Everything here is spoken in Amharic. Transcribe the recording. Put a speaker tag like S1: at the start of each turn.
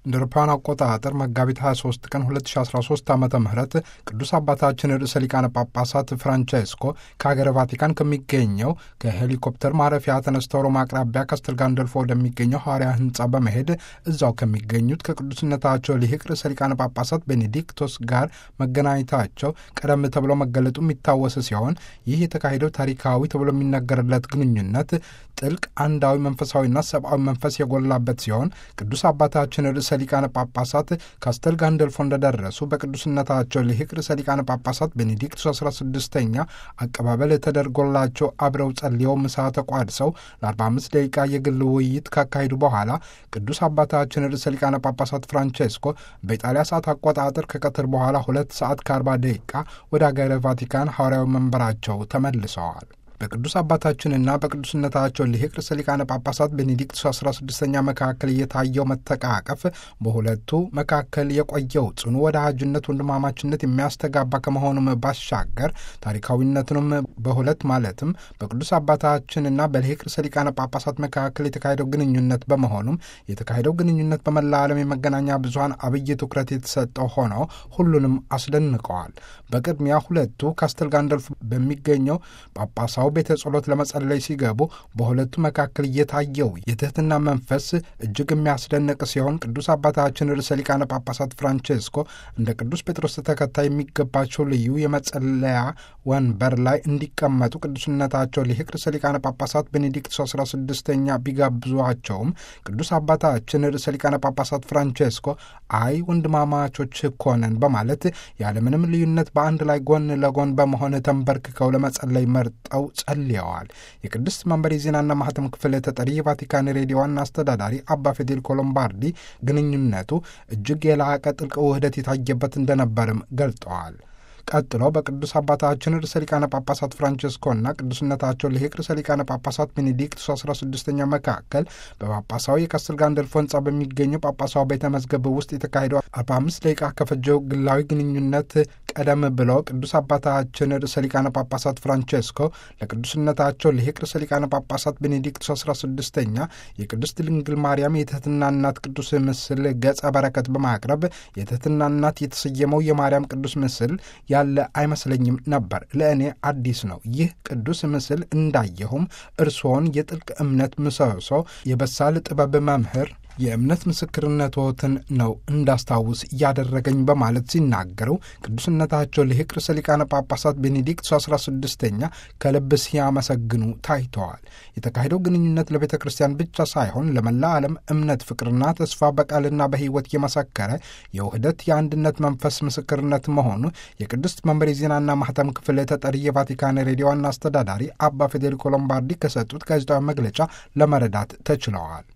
S1: እንደ አውሮፓውያን አቆጣጠር መጋቢት 23 ቀን 2013 ዓ ም ቅዱስ አባታችን ርዕሰ ሊቃነ ጳጳሳት ፍራንቼስኮ ከሀገረ ቫቲካን ከሚገኘው ከሄሊኮፕተር ማረፊያ ተነስተው ሮማ አቅራቢያ ካስተል ጋንደልፎ ወደሚገኘው ሐዋርያ ሕንጻ በመሄድ እዛው ከሚገኙት ከቅዱስነታቸው ሊቅ ርዕሰ ሊቃነ ጳጳሳት ቤኔዲክቶስ ጋር መገናኘታቸው ቀደም ተብሎ መገለጡ የሚታወስ ሲሆን ይህ የተካሄደው ታሪካዊ ተብሎ የሚነገርለት ግንኙነት ጥልቅ አንዳዊ መንፈሳዊና ሰብአዊ መንፈስ የጎላበት ሲሆን ቅዱስ አባታችን ርዕሰ ሊቃነ ጳጳሳት ካስተል ጋንደልፎ እንደደረሱ በቅዱስነታቸው ሊቅ ርዕሰ ሊቃነ ጳጳሳት ቤኔዲክቱስ 16ኛ አቀባበል ተደርጎላቸው አብረው ጸልየው ምሳ ተቋድሰው ለ45 ደቂቃ የግል ውይይት ካካሄዱ በኋላ ቅዱስ አባታችን ርዕሰ ሊቃነ ጳጳሳት ፍራንቼስኮ በኢጣሊያ ሰዓት አቆጣጠር ከቀትር በኋላ ሁለት ሰዓት ከ40 ደቂቃ ወደ አገረ ቫቲካን ሐዋርያዊ መንበራቸው ተመልሰዋል። በቅዱስ አባታችንና በቅዱስነታቸው ሊቅ ርዕሰ ሊቃነ ጳጳሳት ቤኔዲክቱስ 16ኛ መካከል የታየው መተቃቀፍ በሁለቱ መካከል የቆየው ጽኑ ወዳጅነት፣ ወንድማማችነት የሚያስተጋባ ከመሆኑም ባሻገር ታሪካዊነቱንም በሁለት ማለትም በቅዱስ አባታችንና በሊቅ ርዕሰ ሊቃነ ጳጳሳት መካከል የተካሄደው ግንኙነት በመሆኑም የተካሄደው ግንኙነት በመላ ዓለም የመገናኛ ብዙኃን አብይ ትኩረት የተሰጠው ሆነው ሁሉንም አስደንቀዋል። በቅድሚያ ሁለቱ ካስተል ጋንደልፍ በሚገኘው ጳጳሳው ቤተ ጸሎት ለመጸለይ ሲገቡ በሁለቱ መካከል እየታየው የትህትና መንፈስ እጅግ የሚያስደንቅ ሲሆን ቅዱስ አባታችን ርዕሰ ሊቃነ ጳጳሳት ፍራንቼስኮ እንደ ቅዱስ ጴጥሮስ ተከታይ የሚገባቸው ልዩ የመጸለያ ወንበር ላይ እንዲቀመጡ ቅዱስነታቸው ሊቅ ርዕሰ ሊቃነ ጳጳሳት ቤኔዲክቱስ 16ኛ ቢጋብዟቸውም ቅዱስ አባታችን ርዕሰ ሊቃነ ጳጳሳት ፍራንቼስኮ አይ ወንድማማቾች እኮ ነን በማለት ያለምንም ልዩነት በአንድ ላይ ጎን ለጎን በመሆን ተንበርክከው ለመጸለይ መርጠው ጸልየዋል። የቅድስት መንበር የዜናና ማህተም ክፍል ተጠሪ የቫቲካን ሬዲዮ ዋና አስተዳዳሪ አባ ፌዴሪኮ ሎምባርዲ ግንኙነቱ እጅግ የላቀ ጥልቅ ውህደት የታየበት እንደነበርም ገልጠዋል። ቀጥሎ በቅዱስ አባታችን ርዕሰ ሊቃነ ጳጳሳት ፍራንቼስኮና ቅዱስነታቸው ሊቅ ርዕሰ ሊቃነ ጳጳሳት ቤኔዲክቱስ 16ኛ መካከል በጳጳሳዊ የካስተል ጋንደልፎ ሕንጻ በሚገኘው ጳጳሳዊ ቤተ መዝገብ ውስጥ የተካሄደው 45 ደቂቃ ከፈጀው ግላዊ ግንኙነት ቀደም ብለው ቅዱስ አባታችን ርዕሰ ሊቃነ ጳጳሳት ፍራንቼስኮ ለቅዱስነታቸው ሊቅ ርዕሰ ሊቃነ ጳጳሳት ቤኔዲክቱስ 16ኛ የቅድስት ድንግል ማርያም የትህትና እናት ቅዱስ ምስል ገጸ በረከት በማቅረብ የትህትና እናት የተሰየመው የማርያም ቅዱስ ምስል ያለ አይመስለኝም ነበር። ለእኔ አዲስ ነው። ይህ ቅዱስ ምስል እንዳየሁም እርስዎን የጥልቅ እምነት ምሰሶ፣ የበሳል ጥበብ መምህር የእምነት ምስክርነቶትን ነው እንዳስታውስ ያደረገኝ በማለት ሲናገሩ ቅዱስነታቸው ሊቅ ርዕሰ ሊቃነ ጳጳሳት ቤኔዲክቱስ 16ኛ ከልብ ሲያመሰግኑ ታይተዋል። የተካሄደው ግንኙነት ለቤተ ክርስቲያን ብቻ ሳይሆን ለመላ ዓለም እምነት፣ ፍቅርና ተስፋ በቃልና በሕይወት የመሰከረ የውህደት የአንድነት መንፈስ ምስክርነት መሆኑ የቅድስት መንበር የዜናና ማህተም ክፍል ተጠሪ የቫቲካን ሬዲዮ ዋና አስተዳዳሪ አባ ፌዴሪኮ ሎምባርዲ ከሰጡት ጋዜጣዊ መግለጫ ለመረዳት ተችለዋል።